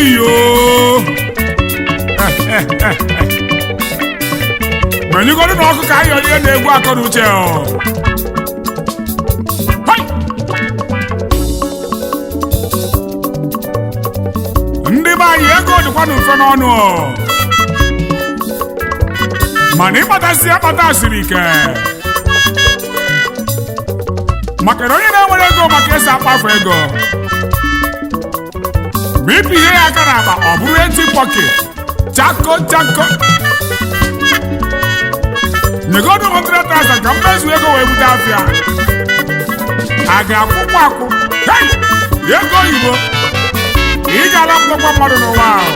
iyo menyegoro na ọkụ ka ayọ ihe na-egwu akọ na uche ọ Hai! ndị be anyị ego dịkwa na mfe n'ọnụ ọ. mana ịkpatasị akpata siri ike maka na onye na-enwere ego maka esi akpafu ego ma ịpụ ihe ya aka n'akpa ọ bụrụ eti pọket chako chako nyegodu 100,000 ka mmezu ego wee bute afịa a ga-akwụkwọ akwụ hei ego oyibo ị ga-alapụtakwa mmadụ n'ụwa ahụ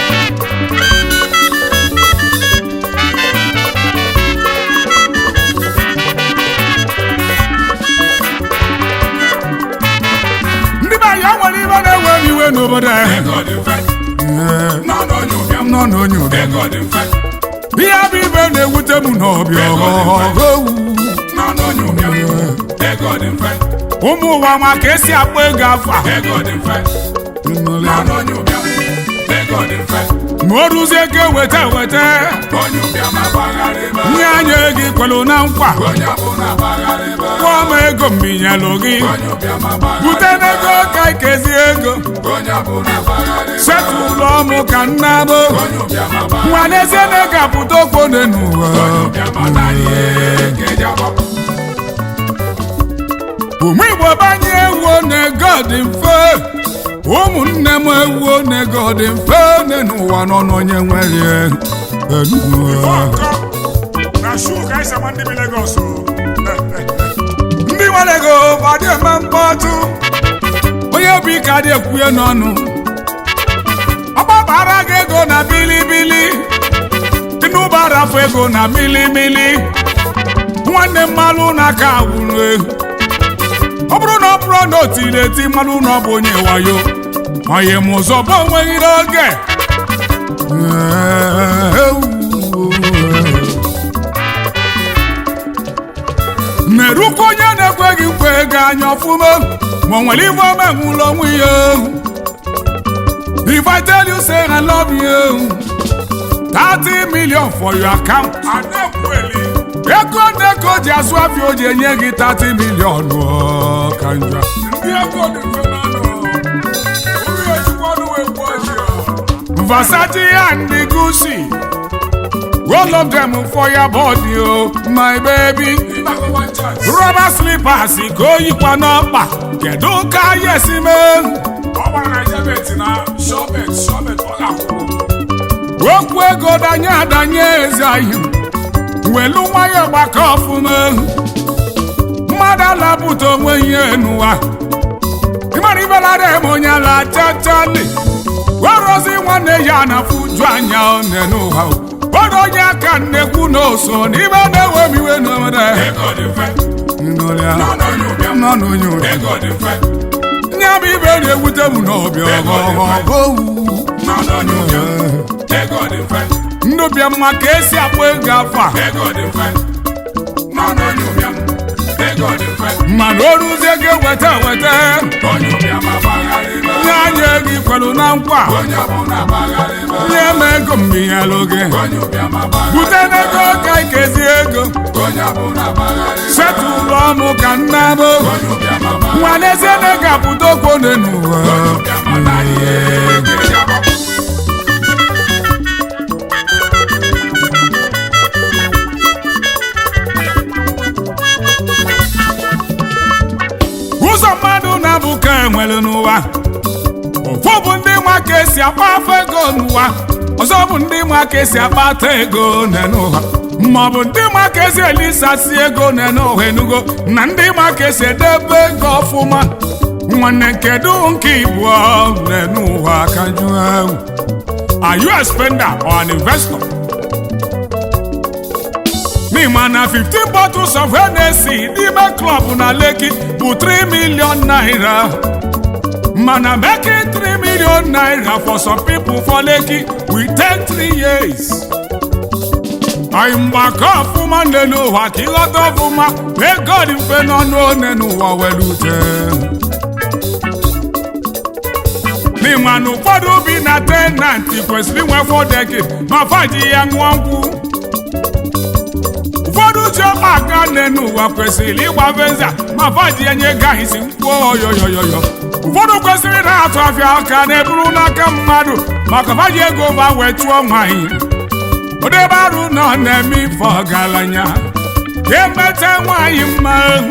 ndị be anyị nwere ibe na-ewe m iwe n'obodo anyị ego dị mfe nọ n'onye ụbịam nọ n'onye ụbịam ego dị mfe ihe bụ ibe na-ewute m n'ọbịa ọghọghọ nọ n'onye ụbịam ego dị mfe ụmụ ụwa ma ka esi akpọ ego afọ a ego dị mfe nọ n'onye ụbịam ego dị mfe ma o ruzie ka eweta eweta onye ụbịam agbagharị ebe nye anya gị kwelu na nkwa onye ọbụla agbagharị ebe kwụọ m ego mbinyelụ gị onye ụbịam agbagharị bute n'ego ka ikezi ego onye ọbụla agbagharị ebe setụ ụlọ mụ ka nna bụ onye ụbịam agbagharị nwa n'ezie na ego apụta okpone n'ụwa onye ụbịam anaghị ekeji agbapụ ụmụ igbo banye ewuo na ego dị mfe ụmụnne m ewuo na ego dị mfe nne n'ụwa nọ n'onye nwere ndị nwere ego adị eme mkpọtụ onye bụ ike adị ekwuye n'ọnụ ọgbabara gị ego na bilibili tinubu arafu ego na milimili nwanne mmalụ na-aka agwụrụ egwu ọ bụrụ na ọ bụrụ na o tiri eti mmanụ na ọ bụ onye wayo onye m ụzọ bụ onweghị n'oge merukwa onye na-ekweghị nkwa ego anya ọfụma ma o nwere ife ome nwụlọ onwe ya If I tell you say I love you 30 million for your account ego nego ji azụ afịa o ji enye gị 30 million ọ, ka njọ ndị ego dị mfe n'ọnụ uru ejikwa ọnụ wee gbuo ji ọ. Versace and the Gucci all of them for your body oh my baby ịgbakọ one chance rubber slippers ka o yikwa n'ọkpa kedu ka ya esi mee ọ gbara na jebet na shọbet shọbet ọ ga-akwụ okwu ego danye adanye ezi ahịa welu nwayọ gbakọ ọfụma mmadụ alapụta onwe ihe n'ụwa ịmara ibelara eme onye ala chachali werozi nwanne ya na fuju anya one n'ụwa odo onye aka nnekwu na oso n'ibe na-ewe m iwe n'obodo ego dị mfe nọ n'onye ụbịam nọ n'onye ụbịam ego dị mfe nye m ibe na-ewute m n'ọbịa ọgọgọ nọ n'onye ụbịam ego dị mfe ndụ bịa mma ka esi akpọ ego afọ a ego dị mfe nọ n'onye ụbịam ego dị mfe mana o ruzie gị weta weta onye ụbịam agbagharị ebe nye anya ego ikwelu na nkwa onye ọbụla agbagharị ebe nye m ego mbinyelụ gị onye ụbịam agbagharị bute n'ego ka ikezi ego onye ọbụla agbagharị ebe setụ ụlọ ọmụ ka nna bụ onye ụbịam agbagharị nwa n'ezie na ego apụta okpone n'ụwa onye ụbịam anaghị ekeji agbapụ ụzọ mmadụ na-abụ ka enwere n'ụwa ofu bụ ndị nwa ka esi akpafu ego n'ụwa ọzọ bụ ndị nwa ka esi akpata ego n'ụwa ma ọ bụ ndị nwa ka esi elisasi ego n'ụwa enugo na ndị nwa ka esi edebe ego ọfụma nwanne kedu nke ịbụọ n'ụwa ka jụọ ewu are you a spender or an investor n'ịma na 15 bottles of Hennessy n'ime klọb na Lekki bụ 3 million naira mana making 3 million naira for some people for Lekki will take 3 years anyị mgbakọ ọfụma n'elu ụwa ka ịghọta ọfụma na ego dị mfe n'ọnụ one n'ụwa were ute n'ịma na ụfọdụ bi na tenanti kwesịrị inwe fọdeki ma faji ya ṅụọ nkwụ ụfọdụ ji ọkpa aka nne n'ụwa kwesịrị ịgba venza ma faji ya nye gaghịzi nkwụ oyoyoyoyo ụfọdụ kwesịrị na-atụ afịa aka na-eburu n'aka mmadụ maka faji ego ba wee chụọ nwaanyị odebe arụ nọ na-eme ife ọgaranya ga-emete nwaanyị mma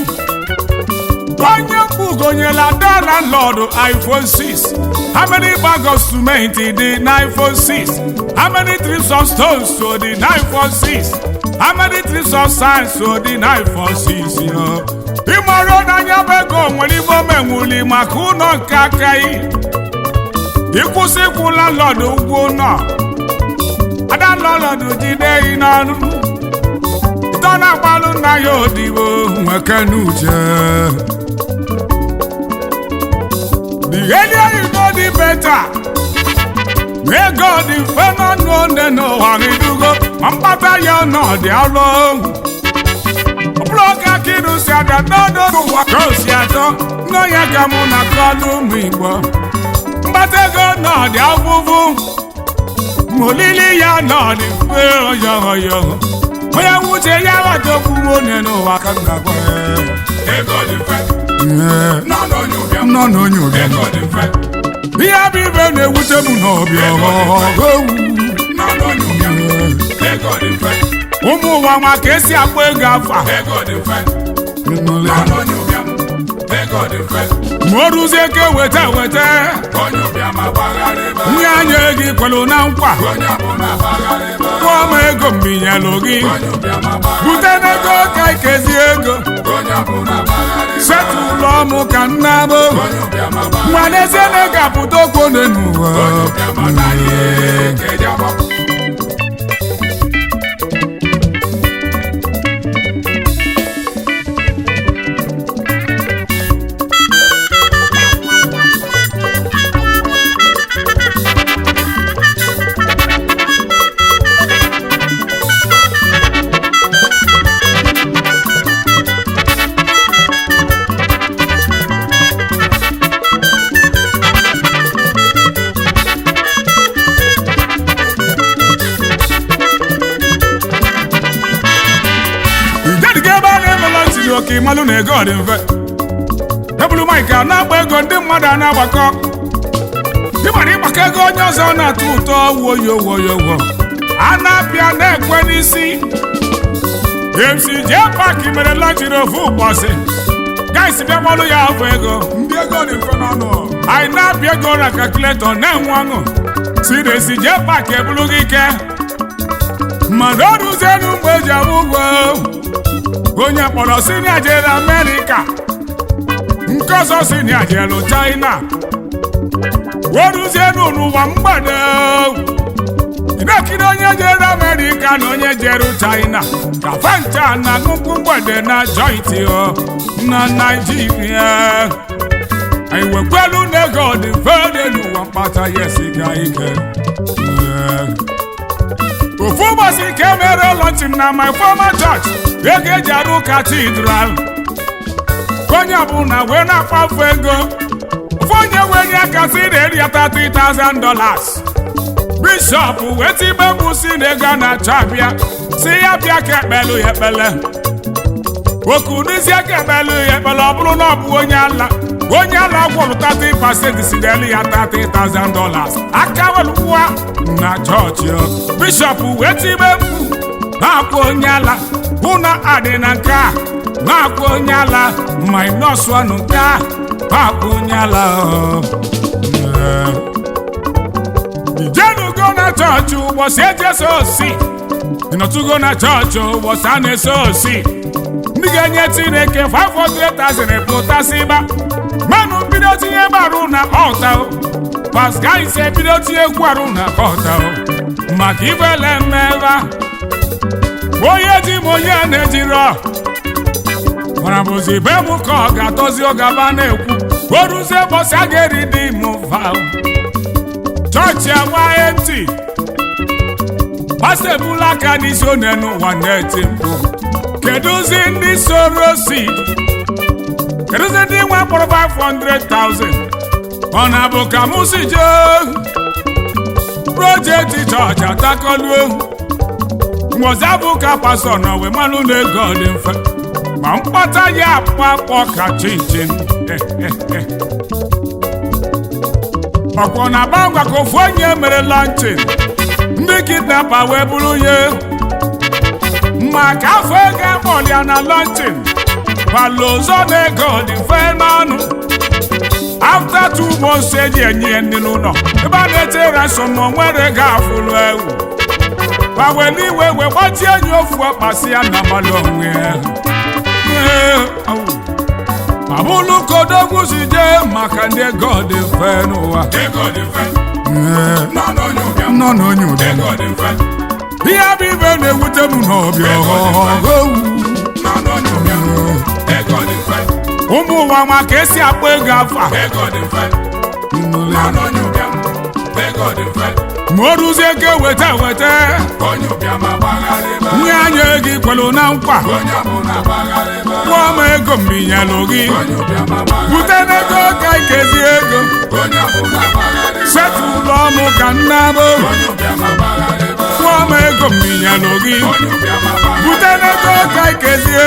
onye mkpugonyela dala lọdụ iphone 6 how many bag of cement dị na iphone 6 how many trips of stones so dị na iphone 6 how many trips of sand so dị na iphone 6 yo ịmara n'anya bụ ego nwere ibe omenwuli maka ụlọ nke aka yi ịkwụsị ịkwụla lọdụ ụgwọ ụlọ ada lọlọdụ jide yi n'ọnụ ịtọ na-agbalụ nna ya odibo nweke n'uche The earlier you know the better. May God defend on no ne no haridugo. Mampata ya no di alo. Bloka kidu si ada no no no wako si ato. No ya gamu na kalu migbo. Mbate go no di avuvu. Molili ya no di fe oyo oyo. Oya wuche ya wa to kuwo ne no wakanga kwe. Ego dị mfe. Yeah. Nọ n'onye ụbịam. Nọ n'onye ụbịam. Ego dị mfe. ihe bụ ibe na-ewute m n'ọbịa ọgọwu Nọ n'onye ụbịam. Ego dị mfe. ụmụ ụwa nwa ka esi akpọ ego afa Ego dị mfe. Nọ n'onye ụbịam. Ego dị mfe. ma o ruzie ka weta weta Onye ụbịam agbagharị ebe a. nye anya gị kwelu na nkwa Onye ọbụla agbagharị ebe a. kwụọ m ego mbinyelụ gị Onye ụbịam agbagharị. bute n'ego ka ikezi ego Onye ọbụla agbagharị ebe a. setụlụ ọmụ ka nna bụ Onye ụbịam agbagharị. nwa n'ezie na ị ga-apụta okwu n'ụwa Onye ụbịam anaghị eke eji agbapụ. ijediga ebe a na-emela ntiri oke ịmalụ na ego dị mfe ebulu maịk a na-agba ego ndị mmadụ a na-agbakọ ịmara ịgbakọ ego onye ọzọ na-atọ ụtọ woyo woyo wo a na-apịa na-ekwe n'isi mc jee paaki mere lọchiri ofu ụbọchị gaisi bịa gbalụ ya afọ ego Ndị ego dị mfe n'ọnụ. anyị na-apịa ego na kalkuletọ na-enwe ọṅụ si na-esi jee paaki ebulu gị ike mmadụ ọrụzienu mgbe eji abụ ụgwọ onye kpọrọ sinia jere amerịka nke ọzọ sinia jelu china oruzienu n'ụwa mgbede ị na-ekiri onye jere amerịka na onye jere china ka fanta na nnukwu mgbede na jointi o na naijiria anyị wekwelu na ego dị mfe n'ụwa mkpata ya esiga ike Yeah. ofu ụbọchị ka e mere lọnchịn na my former church ego eji arụ katidral onye ọbụla wee na-akpafu ego ofu onye wee nye aka si na eri ya 30,000 dollars bishọp wee tibe mkpu si na ego a na-achọ abịa si ya bịa ka ekpelu ya ekpele okunuzie ka ekpelu ya ekpele ọ bụrụ na ọ bụ onye ala onye ala gwụrụ 30 pasent si n'elu ya 30,000 dollars aka welụwa na chọọchị o. bishọp wee tibe mkpu na-akwa onye ala hụ na adị na nke a na-akwa onye ala minus one nke a na-akwa onye ala o. Yeah. ijenugo na chọọchị ụbọchị ejeso osi ịnọtụgo na chọọchị ụbọchị a na-eso osi ndị ga-enye chineke 500,000 pụtasịba mmanụ mbido tinye gbarụ na ọta o paska ise bido tinye gwarụ na ọta o maka ibele mmeva onye ji m onye na-ejirọ mana bụzi be m ka ọ ga-atọzi ọgaba na-ekwu o ruzie ụbọchị a ga-eri dị m va chọọchị agbaghị ntị pastọ ebula aka n'isi one n'ụwa na-eti mkpu kedụzi ndị soro si kedụzi ndị nwe mkpụrụ 500,000 ọ na-bụ ka mụ si jee projekti chọọchị atakọluo mgbozi bụ ka pastọ nọ wee malụ na ego dị mfe ma mkpata ya akpakpọ ka chinchin ọkwọ na bangwa ka ofu onye mere lanchin ndị kidnapa wee bụrụ ya maka afọ ego akpọlịa na lanchin gbala ụzọ na ego dị mfe n'ọnụ after two months eji enye ya ndị n'ụlọ ebe a na-eche ransom ma nwere ego afụlụ ewu gbawere iwe wee gbachie enyi ofu ọkpasị ya na mmalụ onwe ya abụlụ kodogwu si jee maka ndị ego dị mfe n'ụwa ego dị mfe nọ n'onye ụbịam nọ n'onye ụdị ego dị mfe ihe bụ ibe na-ewute m n'ọbịa ọhụụ nọ n'onye ụbịam ego dị mfe ụmụ ụwa ma ka esi akpọ ego afọ a ego dị mfe nọ n'onye ụbịam ego dị mfe ma o ruzie ego weta weta onye ụbịam agbagharịba nye anya ego ikwelu na nkwa onye ọbụla agbagharịba kwụọ m ego mbinyelụ gị onye ụbịam agbagharịba bute n'ego ka ikezi ego onye ọbụla agbagharịba setụlụ ọnụ ka nna bụ onye ụbịam agbagharịba kwụọ m ego mbinyelụ gị onye ụbịam agbagharịba bute n'ego ka ikezi